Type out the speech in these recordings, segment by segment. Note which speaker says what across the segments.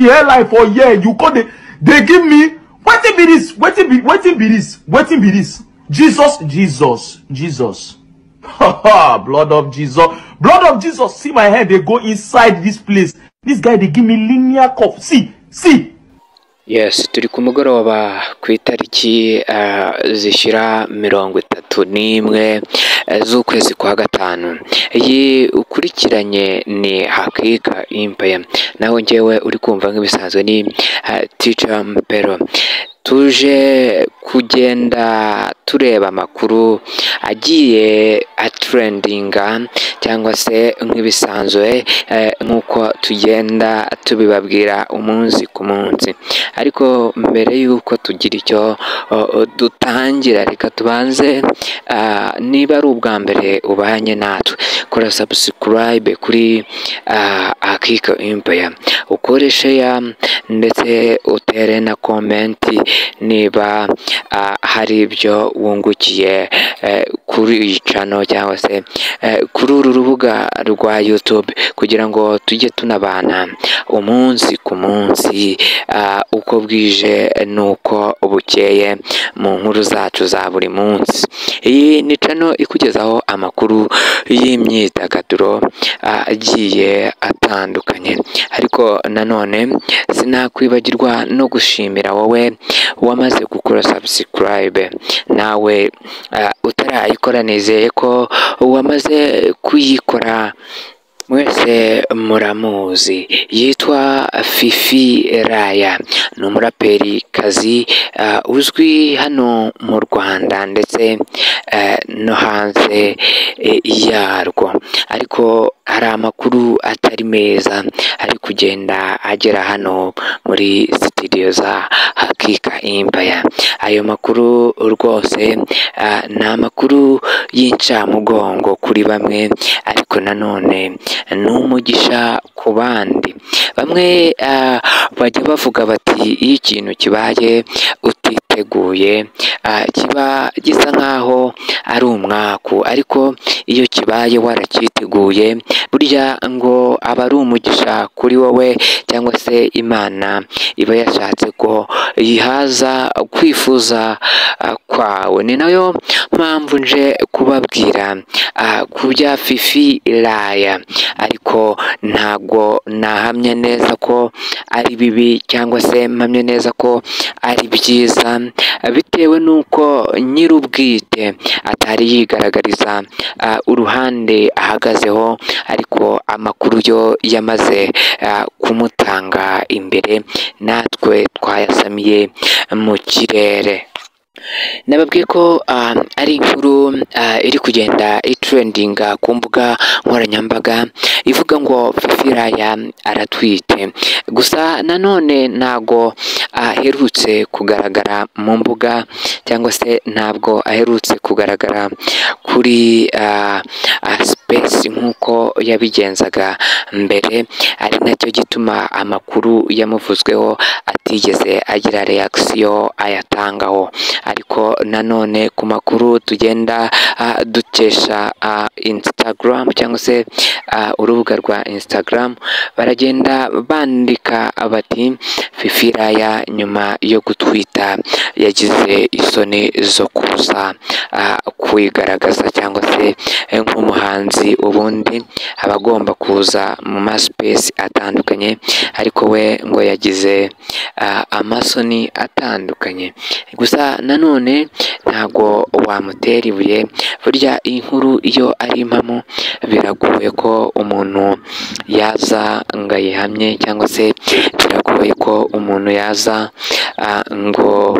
Speaker 1: airline for here you go dey dey give me wetin be dis wetin be wetin be dis wetin be dis jesus jesus jesus blood of jesus blood of jesus see my head dey go inside dis place dis guy dey give me linear cup see see
Speaker 2: yes turi ku mugoroba ku itariki eh, zishyira mirongo itatu n'imwe eh, z'ukwezi kwa gatanu iyi ukurikiranye ni hakika impe nawe ngewe uri kumva nk'ibisanzwe ni eh, tica mpero tuje kugenda tureba amakuru agiye atrendinga cyangwa se nk'ibisanzwe eh, nk'uko tugenda tubibabwira umunsi ku munsi ariko mbere y'uko tugira icyo o- o, dutangira reka tubanze ah, niba ari ubwa mbere ubanye natwe kora subscribe kuri ah, akika impeya ukore share ndetse utere na komenti niba ah, hari ibyo wungukiye eh, kuri iyi channel cyangwa se eh, kuri uru rubuga rwa YouTube kugira ngo tujye tunabana umunsi ku munsi ah, uko bwije n'uko bukeye mu nkuru zacu za buri munsi iyi ni channel ikugezaho amakuru y'imyidagaduro ah, agiye atandukanye ariko nanone sinakwibagirwa no gushimira wowe wamaze gukora subscribe nawe ah, utarayikora nizeye ko wamaze kuyikora mwese muramuzi yitwa fifi raya ni umuraperi kazi uh, uzwi hano mu rwanda ndetse uh, no hanze eh, yarwo ariko hari amakuru atari meza ari kugenda agera hano muri sitidiyo za hakika imbaya ayo makuru rwose ah, ni amakuru y'incamugongo kuri bamwe ariko nanone ni umugisha ku bandi bamwe ah, bajya bavuga bati iyo ikintu kibaye utiteguye ah, kiba gisa nk'aho ari umwaku ariko iyo kibaye waracyiteguye burya ngo aba ari umugisha kuri wowe cyangwa se imana iba yashatse ko yihaza kwifuza ah, kwawe ni nayo mpamvu nje kubabwira ah, ku bya fifi raya ariko ntabwo nahamya neza ko ari bibi cyangwa se mpamya neza ko ari byiza bitewe n'uko nyir'ubwite atari yigaragariza ah, uruhande ahagazeho ariko amakuru yo yamaze ah, kumutanga imbere natwe twayasamiye mu kirere nababwiye ko ah, ari inkuru ah, iri kugenda itrendinga ku mbuga nkoranyambaga ivuga ngo fifiraya aratwite gusa nanone ntago aherutse kugaragara mu mbuga cyangwa se ntabwo aherutse kugaragara kuri ah, ah, sipesi nk'uko yabigenzaga mbere ari nacyo gituma amakuru yamuvuzweho atigeze agira reakisiyo ayatangaho ariko nanone ku makuru tugenda ah, dukesha ah, instagram cyangwa se ah, urubuga rwa instagram baragenda bandika bati fifiraya nyuma yo gutwita yagize isoni zo kuza ah, kwigaragaza cyangwa se eh, nk'umuhanzi ubundi aba agomba kuza mu masipesi atandukanye ariko we ngo yagize ah, amasoni atandukanye gusa nanone ntago wamutera ibuye burya iyi nkuru iyo ari impamo biragoye ko umuntu yaza ngo ayihamye cyangwa se biragoye ko umuntu yaza ah, ngo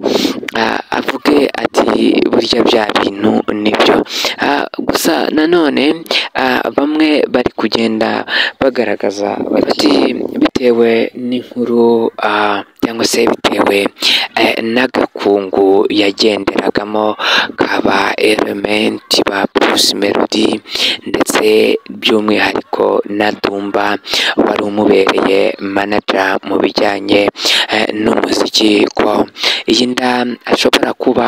Speaker 2: ah, avuge ati burya bya bintu nibyo Ah, gusa nanone ah, bamwe bari kugenda bagaragaza bati bitewe n'inkuru ah, cyangwa se bitewe eh, n'agakungu yagenderagamo kaba elementi ba purusi melodi ndetse by'umwihariko na dumba wari umubereye manaja mu bijyanye eh, n'umuziki ko iyi nda ashobora kuba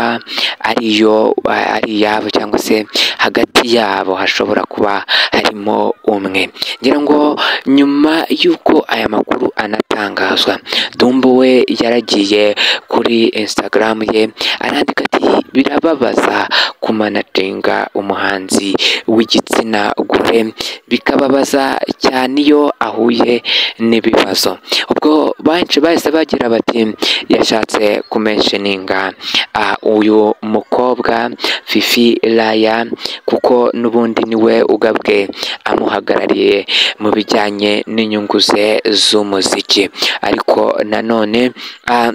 Speaker 2: ari iyo eh, ari iyabo cyangwa se hagati yabo hashobora kuba harimo umwe ngira ngo nyuma y'uko aya makuru anatangazwa dumbu we yaragiye kuri instagram ye arandika ati birababaza kumanatinga umuhanzi w'igitsina gore bikababaza cyane iyo ahuye n'ibibazo ubwo benshi bahise bagira bati yashatse kumenshininga ah, uyu mukobwa fifi raya kuko n'ubundi niwe ugabwe amuhagarariye mu bijyanye n'inyungu ze z'umuziki ariko nanone ah,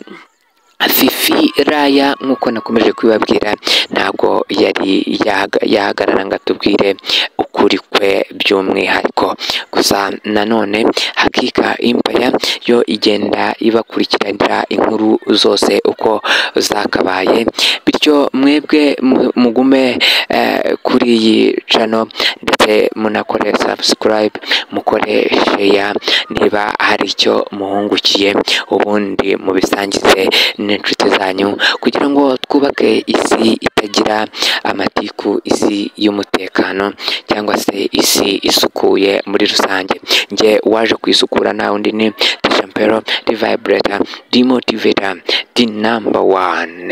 Speaker 2: Fifi Raya nk'uko nakomeje kubibabwira ntabwo yari yahaga- yahagarara ngo atubwire ukuri kwe by'umwihariko gusa nanone hakika impaya yo igenda ibakurikiranira inkuru zose uko zakabaye bityo mwebwe mu- mugume eh, kuri iyi cano ndetse munakore subscribe mukore share niba hari icyo muhungukiye ubundi mubisangize n'inshuti zanyu kugira ngo twubake isi itagira amatiku isi y'umutekano cyangwa se isi isukuye muri rusange njye waje kwisukura nta undi ni deshampero divibrator demotivator the number one